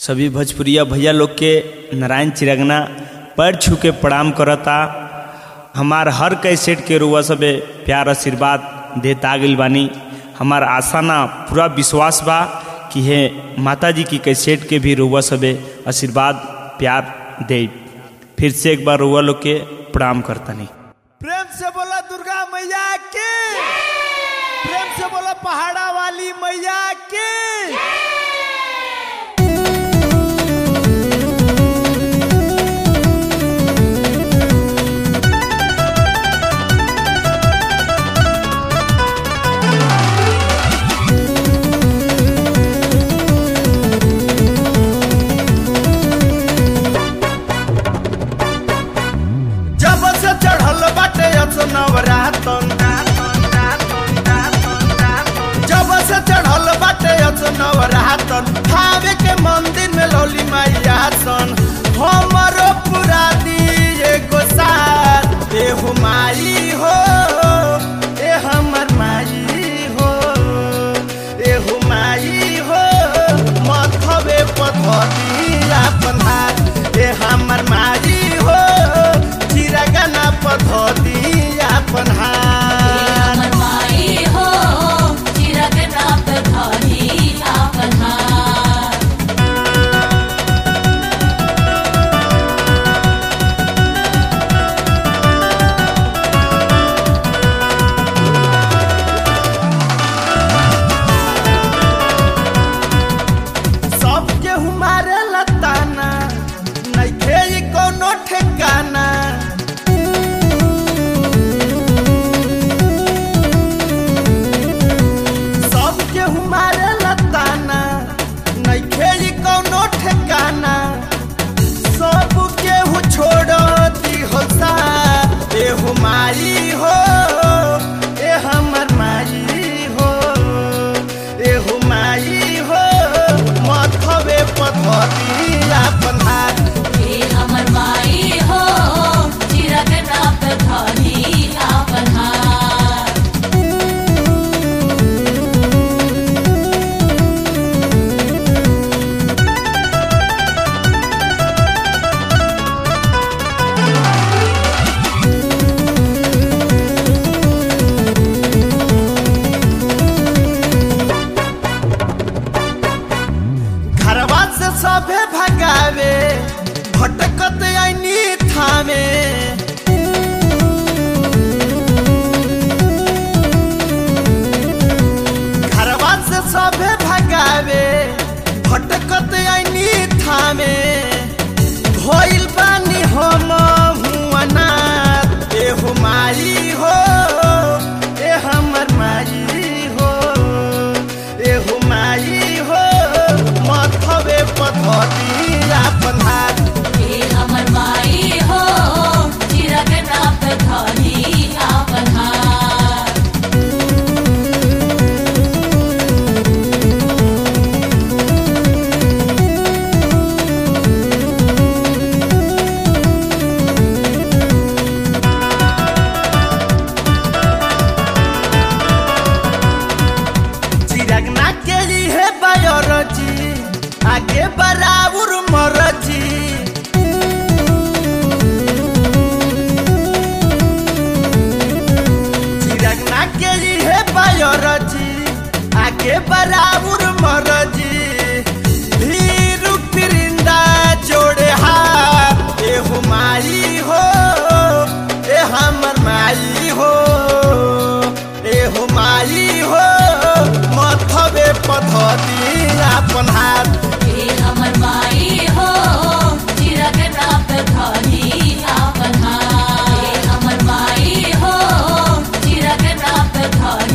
सभी भोजपुरिया भैया लोग के नारायण चिरगना पैर छू के प्रणाम करता हमार हर कैसेट के रुआ सबे प्यार आशीर्वाद देता गइल बानी हमार आशा ना पूरा विश्वास बा कि हे माता जी की कैसेट के भी रुआ सबे आशीर्वाद प्यार दे फिर से एक बार रुआ लोग के प्रणाम करतनी प्रेम से बोला दुर्गा मैया की प्रेम से बोला पहाड़ा वाली मैया की जब से चढ़ल बाटे नवरातन जब से चढ़ल बाटे नवरातन भावे के मंदिर में लौली मैया सन हमरो पूरा दिए को साथ ए हो माई हो ए हमर माई हो ए हो माई हो मथवे पथरी अपन हाथ ए हमर माई हो चिरगना पथरी अपन हाथ हमर माई हो चिरगना पे धरी आपन हाथ सबके हमारे लताना नइखे ई कोनो ठिकाना सबके हमारे लताना नइखे ई कोनो ठिकाना सबके हु छोड़ दी हो सा ए हो माई हो ए हमर माई हो ए हो माई हो मथवे पथरी अपन हाथ हे हमर माई हो चिरगना पे धरी आपन हाथ घरवा से सभे भगावे भटकत आईनी थामे घरवा से सभे भगावे भटकत आईनी थामे भइल बानी हम हुआनाथ ए हो माई हो ए हमर माई हो ए हो माई हो मथवे पथरी अपन हाथ हे हमर माई हो चिरगना पे धरी आपन हाथ चिरगना के लिए बायोलॉजी आगे बराबर मरजी चिरगना के लिए बायोलॉजी आगे बराबर मरजी धीरू फिरिंदा जोड़े हाथ ए हो माई हो ए हमर माई हो ए हो माई हो मथवे पथरी अपन हाथ हे हमर माई हो चिरगना पे धरी आपन हाथ हे हमर माई हो चिरगना पे धरी